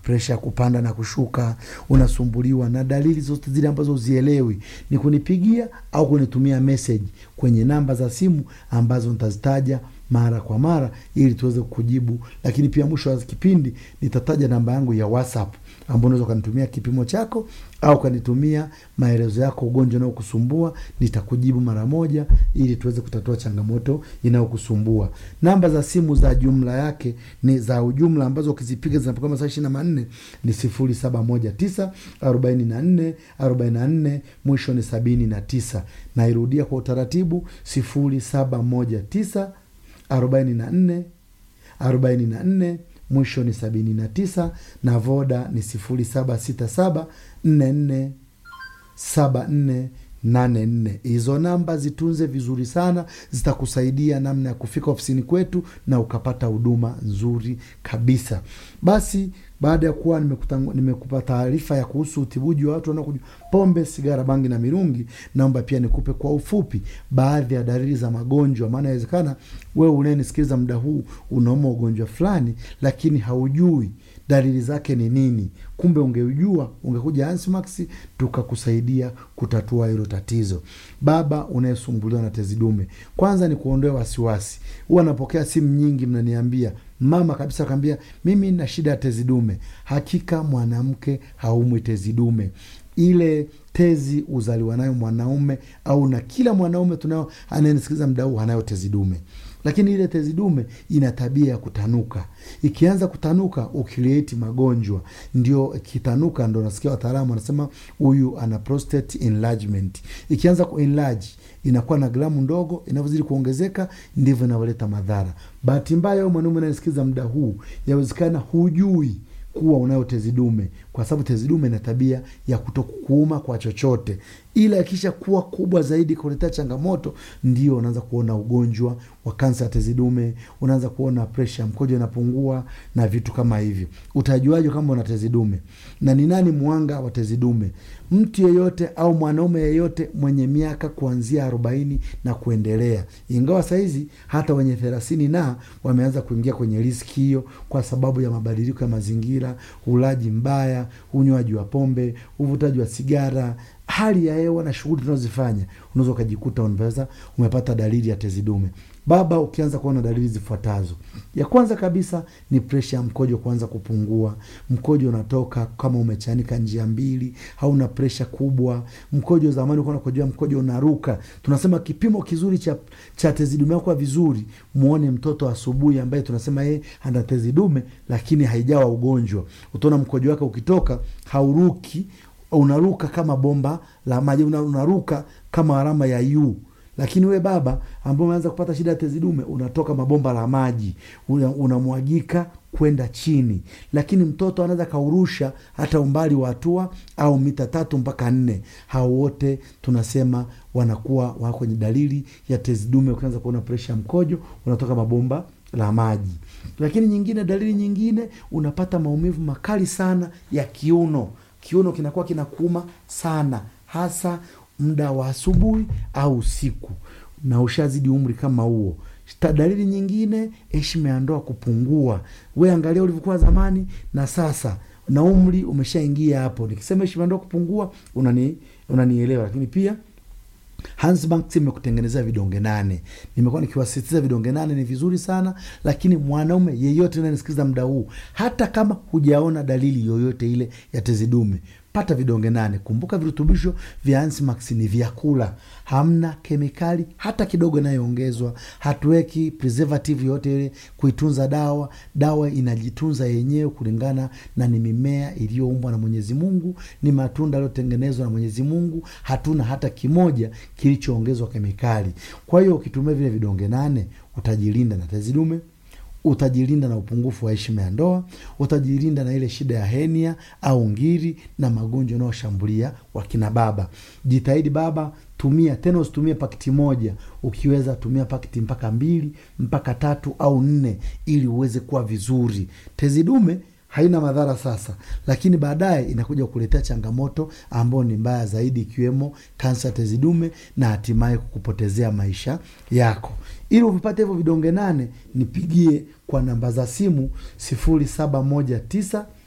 presha ya kupanda na kushuka, unasumbuliwa na dalili zote zile ambazo uzielewi, ni kunipigia au kunitumia message kwenye namba za simu ambazo nitazitaja mara kwa mara ili tuweze kujibu. Lakini pia mwisho wa kipindi nitataja namba yangu ya WhatsApp ambao unaweza ukanitumia kipimo chako au ukanitumia maelezo yako, ugonjwa unaokusumbua, nitakujibu mara moja ili tuweze kutatua changamoto inayokusumbua. Namba za simu za jumla yake ni za ujumla ambazo ukizipiga zinapokuwa masaa ishirini na manne ni sifuri saba moja tisa arobaini na nne arobaini na nne mwisho ni sabini na tisa. Nairudia kwa utaratibu sifuri saba moja tisa arobaini na nne arobaini na nne mwisho ni sabini na tisa na voda ni sifuri saba sita saba nne nne saba nne nane nne. Hizo namba zitunze vizuri sana, zitakusaidia namna ya kufika ofisini kwetu na ukapata huduma nzuri kabisa. Basi baada ya kuwa nimekupa taarifa ya kuhusu utibuji wa watu wanaokunywa pombe, sigara, bangi na mirungi, naomba pia nikupe kwa ufupi baadhi ya dalili za magonjwa, maana inawezekana wewe unayenisikiliza muda huu unauma ugonjwa fulani, lakini haujui dalili zake ni nini. Kumbe ungeujua ungekuja Ansmax tukakusaidia kutatua hilo tatizo. Baba unayesumbuliwa na tezi dume, kwanza ni kuondoa wasiwasi. Huwa napokea simu nyingi, mnaniambia mama kabisa kaambia mimi na shida ya tezi dume. Hakika mwanamke haumwi tezi dume, ile tezi uzaliwa nayo mwanaume au na kila mwanaume tunao anayenisikiliza mda huu anayo tezi dume, lakini ile tezi dume ina tabia ya kutanuka. Ikianza kutanuka ukilieti magonjwa, ndio ikitanuka, ndo nasikia wataalamu wanasema huyu ana prostate enlargement. Ikianza kuenlarge inakuwa na gramu ndogo, inavyozidi kuongezeka ndivyo inavyoleta madhara. Bahati mbaya, au mwanaume anayesikiza muda huu, yawezekana hujui kuwa unayo tezi dume, kwa sababu tezi dume ina tabia ya kutokuuma kwa chochote, ila ikisha kuwa kubwa zaidi kuletea changamoto, ndio unaanza kuona ugonjwa wa kansa ya tezi dume, unaanza kuona presha mkojo inapungua na vitu kama hivyo. Utajuaje kama una tezi dume? Na ni nani mwanga wa tezi dume? Mtu yeyote au mwanaume yeyote mwenye miaka kuanzia arobaini na kuendelea, ingawa sahizi hata wenye thelathini na wameanza kuingia kwenye riski hiyo, kwa sababu ya mabadiliko ya mazingira, ulaji mbaya, unywaji wa pombe, uvutaji wa sigara hali ya hewa na shughuli tunazozifanya, unaweza ukajikuta unaweza umepata dalili ya tezi dume. Baba, ukianza kuona dalili zifuatazo, ya kwanza kabisa ni presha ya mkojo kuanza kupungua. Mkojo unatoka kama umechanika njia mbili, hauna presha kubwa. Mkojo zamani ulikuwa unakojoa mkojo unaruka. Tunasema kipimo kizuri cha, cha tezi dume yako vizuri, muone mtoto asubuhi ambaye tunasema yeye ana tezi dume lakini haijawa ugonjwa. Utaona mkojo wake ukitoka hauruki unaruka kama bomba la maji, unaruka kama alama ya yu. Lakini we baba ambao umeanza kupata shida ya tezi dume, unatoka mabomba la maji, unamwagika kwenda chini. Lakini mtoto anaweza kaurusha hata umbali wa hatua au mita tatu mpaka nne. Hao wote tunasema wanakuwa wako kwenye dalili ya tezi dume. Ukianza kuona presha ya mkojo, unatoka mabomba la maji. Lakini nyingine, dalili nyingine, unapata maumivu makali sana ya kiuno kiuno kinakuwa kinakuuma sana, hasa muda wa asubuhi au usiku, na ushazidi umri kama huo. Dalili nyingine, heshima ya ndoa kupungua. We angalia ulivyokuwa zamani na sasa, na umri umeshaingia hapo. Nikisema heshima ya ndoa kupungua, unani unanielewa. Lakini pia Hansbank imekutengenezea vidonge nane. Nimekuwa nikiwasisitiza vidonge nane ni vizuri sana, lakini mwanaume yeyote unayenisikiliza muda huu, hata kama hujaona dalili yoyote ile ya tezi dume, pata vidonge nane. Kumbuka virutubisho vya Hansmax ni vyakula, hamna kemikali hata kidogo inayoongezwa. Hatuweki preservative yoyote ile kuitunza dawa. Dawa inajitunza yenyewe kulingana na ni mimea iliyoumbwa na Mwenyezi Mungu, ni matunda yaliyotengenezwa na Mwenyezi Mungu. Hatuna hata kimoja kilichoongezwa kemikali. Kwa hiyo ukitumia vile vidonge nane utajilinda na tezi dume utajilinda na upungufu wa heshima ya ndoa, utajilinda na ile shida ya henia au ngiri na magonjwa yanayoshambulia wakina baba. Jitahidi baba, tumia tena, usitumie pakiti moja. Ukiweza tumia pakiti mpaka mbili mpaka tatu au nne, ili uweze kuwa vizuri. Tezi dume haina madhara sasa, lakini baadaye inakuja kukuletea changamoto ambayo ni mbaya zaidi, ikiwemo kansa ya tezi dume na hatimaye kukupotezea maisha yako. Ili uvipate hivyo vidonge nane, nipigie kwa namba za simu sifuri saba moja tisa